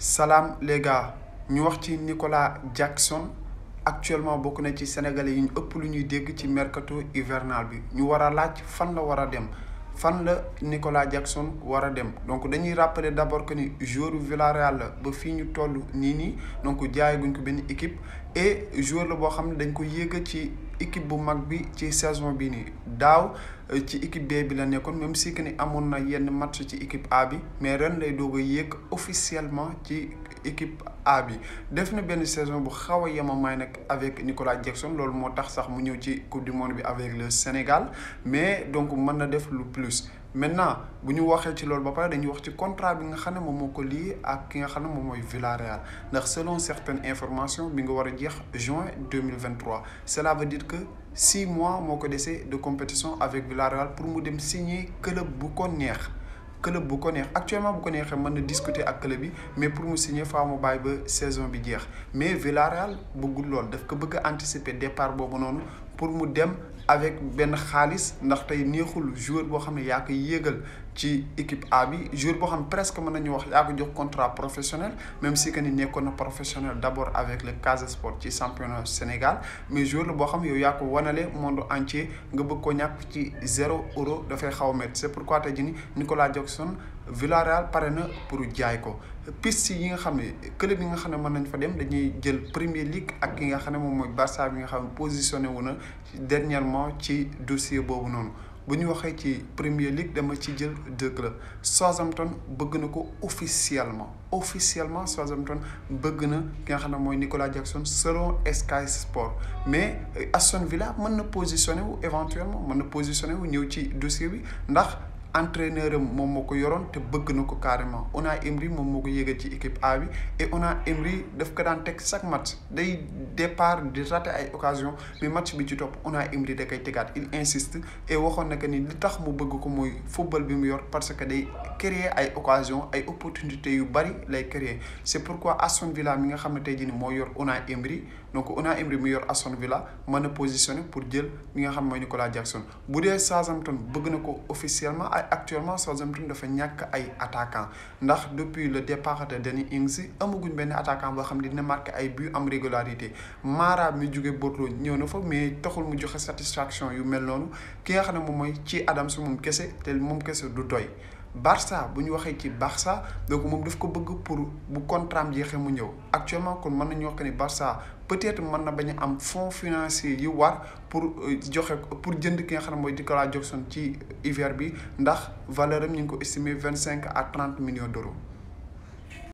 salaam les gars ñu wax ci Nicolas Jackson actuellement bokk na ci sénégalais yi ñu ëpp lu ñuy dégg ci mercato hivernal bi ñu war a laaj fan la war a dem fan la Nicolas Jackson war a dem donc dañuy rappeler d'abord que ni joueur Villarreal la ba fii ñu toll nii nii donc jaayaguñ ko benn équipe et joueur la boo xam ne dañ ko yéeg ci équipe bu mag bi ci saison bi nii daaw ci équipe B bi la nekkoon même si que ni amoon na yenn match ci équipe A bi mais ren lay doog a yéeg officiellement ci équipe A bi def na benn saison bu xaw a yemamaay nag avec Nicolas Jackson loolu moo tax sax mu ñëw ci coupe du monde bi avec le Sénégal mais donc mën na def lu plus maintenant bu ñu waxee ci loolu ba pare dañuy wax ci contrat bi nga xam ne moom moo ko lii ak ki nga xam ne moom mooy Villarreal ndax selon certaines informations bi nga war a jeex juin deux mille vingt trois cela veut dire que six mois moo ko dese de compétition avec Villarreal pour mu dem signer club bu ko neex. club bu ko neex actuellement bu ko neexee mën na discuter ak club bi mais pour mu signer faa mu bàyyi ba saison bi jeex mais Villarreal bëggul lool daf ko bëgg a anticiper départ boobu noonu pour mu dem avec benn xaalis ndax tey neexul joueur boo xam ne yaa ko yéegal ci équipe A bi joueur boo xam presque mën nañu wax yaa ko jox contrat professionnel même si que ni nekkoon na professionnel d'abord avec le Casa Sport ci championnat Sénégal mais joueur la boo xam yow yaa ko wanale monde entier nga bëgg ko ñàkk ci zéro euro dafay xaw a métti c'est pourquoi tey jii ni Nicolas Jackson Villarreal pare na pour jaay ko piste yi nga xam ne club yi nga xam ne mën nañ fa dem dañuy jël Premier League ak ki nga xam ne moom mooy Barça bi nga xam ne positionné wu na dernièrement ci dossier boobu noonu bu ñu waxee ci Premier League dama ci jël deux clubs Southampton bëgg na ko officiellement officiellement Southampton bëgg na ki nga xam ne mooy Nicolas Jackson selon Sky Sport mais Aston Villa mën na positionné wu éventuellement mën na positionné wu ñëw ci dossier bi ndax entraîneur am moom moo ko yoroon te bëgg na ko carrément Unai Emery moom moo ko yéegal ci équipe A bi et Unai Emery daf ko daan teg chaque match day départ di rater ay occasion mais match bi ci topp Unai Emery da koy tegaat il insiste et waxoon na que ni li tax mu bëgg ko mooy football bi mu yor parce que day créer ay occasion ay opportunités yu bari lay créer c'est pourquoi Aston Villa mi nga xam ne tey jii nii moo yor Unai Emery donc Unai Emery mi yor Aston Villa mën na positionner pour jël mi nga xam mooy Nicolas Jackson bu dee Southampton bëgg na ko officiellement ay actuellement Southampton dafa ñàkk ay attaquant ndax depuis le départ de Danny Ings amaguñ benn attaquant boo xam ne dina marqué ay but am régularité Mara mi jóge Bordeaux ñëw na fa mais taxul mu joxe satisfaction yu mel noonu ki nga xam ne moom mooy ci Adams moom kese te moom kese du doy Barça bu ñu waxee ci Barça donc moom daf ko bëgg pour bu contrat am jeexee mu ñëw actuellement kon mën nañu wax que ni Barça peut-être mën na bañ a am fonds financier yu war pour joxe pour jënd ki nga xam ne mooy Nicolas Jackson ci hiver bi ndax valeur am ñu ngi ko estimé vingt cinq à trente millions d'euros